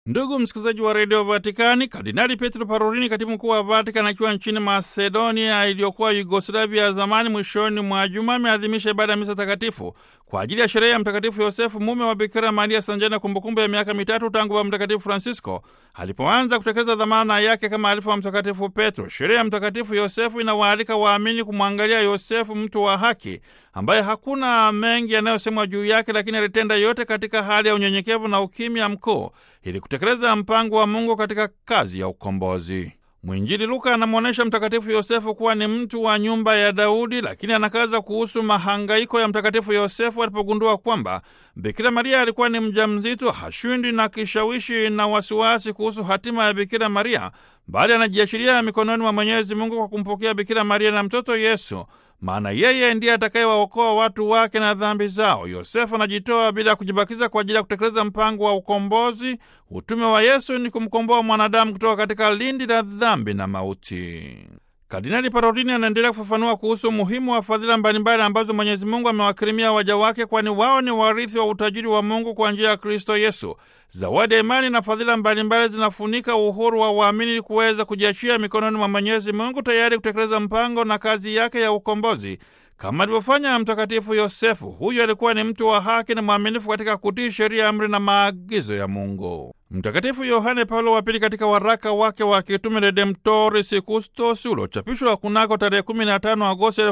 Ndugu msikilizaji wa redio Vatikani, Kardinali Petro Parolini, katibu mkuu wa Vatikan, akiwa nchini Macedonia iliyokuwa Yugoslavia ya zamani, mwishoni mwa juma ameadhimisha ibada ya misa takatifu kwa ajili ya sherehe ya Mtakatifu Yosefu, mume wa Bikira Maria, sanjani na kumbukumbu ya miaka mitatu tangu Baba Mtakatifu Francisco alipoanza kutekeleza dhamana yake kama alifu wa Mtakatifu Petro. Sherehe ya Mtakatifu Yosefu inawaalika waamini kumwangalia Yosefu, mtu wa haki, ambaye hakuna mengi yanayosemwa juu yake, lakini alitenda yote katika hali ya unyenyekevu na ukimya mkuu ili kutekeleza mpango wa Mungu katika kazi ya ukombozi. Mwinjili Luka anamwonyesha Mtakatifu Yosefu kuwa ni mtu wa nyumba ya Daudi, lakini anakaza kuhusu mahangaiko ya Mtakatifu Yosefu alipogundua kwamba Bikira Maria alikuwa ni mjamzito. Hashwindi na kishawishi na wasiwasi kuhusu hatima ya Bikira Maria, bali anajiachilia mikononi mwa Mwenyezi Mungu kwa kumpokea Bikira Maria na mtoto Yesu, maana yeye ndiye atakayewaokoa watu wake na dhambi zao. Yosefu anajitoa bila kujibakiza kwa ajili ya kutekeleza mpango wa ukombozi. Utume wa Yesu ni kumkomboa mwanadamu kutoka katika lindi la dhambi na mauti. Kardinali Parolini anaendelea kufafanua kuhusu umuhimu wa fadhila mbalimbali ambazo Mwenyezi Mungu amewakirimia waja wake, kwani wao ni warithi wa utajiri wa Mungu kwa njia ya Kristo Yesu. Zawadi ya imani na fadhila mbalimbali zinafunika uhuru wa waamini ili kuweza kujiachia mikononi mwa Mwenyezi Mungu, tayari kutekeleza mpango na kazi yake ya ukombozi kama alivyofanya Mtakatifu Yosefu. Huyu alikuwa ni mtu wa haki na mwaminifu katika kutii sheria, amri na maagizo ya Mungu. Mtakatifu Yohane Paulo wa Pili katika waraka wake wa kitume Redemptoris Custos uliochapishwa kunako tarehe 15 Agosti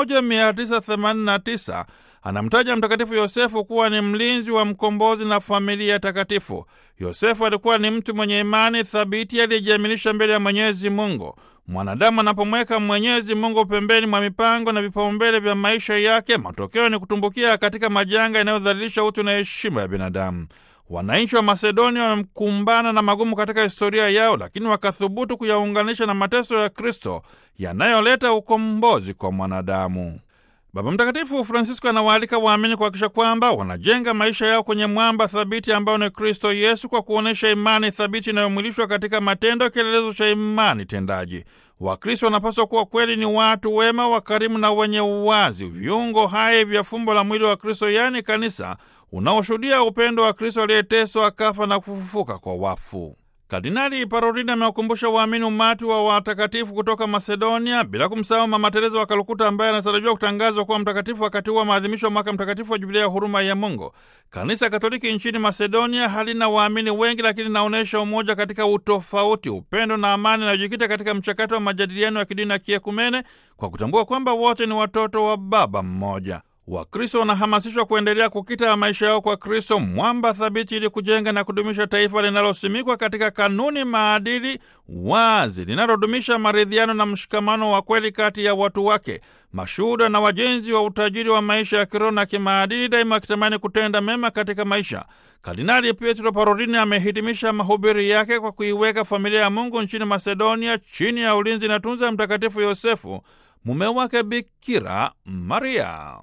1989 anamtaja Mtakatifu Yosefu kuwa ni mlinzi wa mkombozi na familia takatifu. Yosefu alikuwa ni mtu mwenye imani thabiti aliyejiaminisha mbele ya Mwenyezi Mungu. Mwanadamu anapomweka Mwenyezi Mungu pembeni mwa mipango na vipaumbele vya maisha yake, matokeo ni kutumbukia katika majanga yanayodhalilisha utu na heshima ya binadamu. Wananchi wa Masedonia wamekumbana na magumu katika historia yao, lakini wakathubutu kuyaunganisha na mateso ya Kristo yanayoleta ukombozi kwa mwanadamu. Baba Mtakatifu Francisco anawaalika waamini kuhakikisha kwamba wanajenga maisha yao kwenye mwamba thabiti ambao ni Kristo Yesu, kwa kuonyesha imani thabiti inayomwilishwa katika matendo, kielelezo cha imani tendaji. Wakristo wanapaswa kuwa kweli ni watu wema, wakarimu na wenye uwazi, viungo hai vya fumbo la mwili wa Kristo, yaani kanisa, unaoshuhudia upendo wa Kristo aliyeteswa, akafa na kufufuka kwa wafu. Kardinali Parolini amewakumbusha waamini umati wa watakatifu kutoka Masedonia, bila kumsahau Mama Teresa wa Kalkuta ambaye anatarajiwa kutangazwa kuwa mtakatifu wakati huu wa maadhimisho wa mwaka mtakatifu wa Jubilia ya huruma ya Mungu. Kanisa Katoliki nchini Masedonia halina waamini wengi, lakini linaonyesha umoja katika utofauti, upendo na amani inayojikita katika mchakato wa majadiliano ya kidini na kiekumene, kwa kutambua kwamba wote ni watoto wa Baba mmoja. Wakristo wanahamasishwa kuendelea kukita maisha yao kwa Kristo, mwamba thabiti, ili kujenga na kudumisha taifa linalosimikwa katika kanuni, maadili wazi, linalodumisha maridhiano na mshikamano wa kweli kati ya watu wake, mashuhuda na wajenzi wa utajiri wa maisha ya kiroho na kimaadili, daima wakitamani kutenda mema katika maisha. Kardinali Pietro Parolini amehitimisha mahubiri yake kwa kuiweka familia ya Mungu nchini Masedonia chini ya ulinzi na tunza Mtakatifu Yosefu, mume wake Bikira Maria.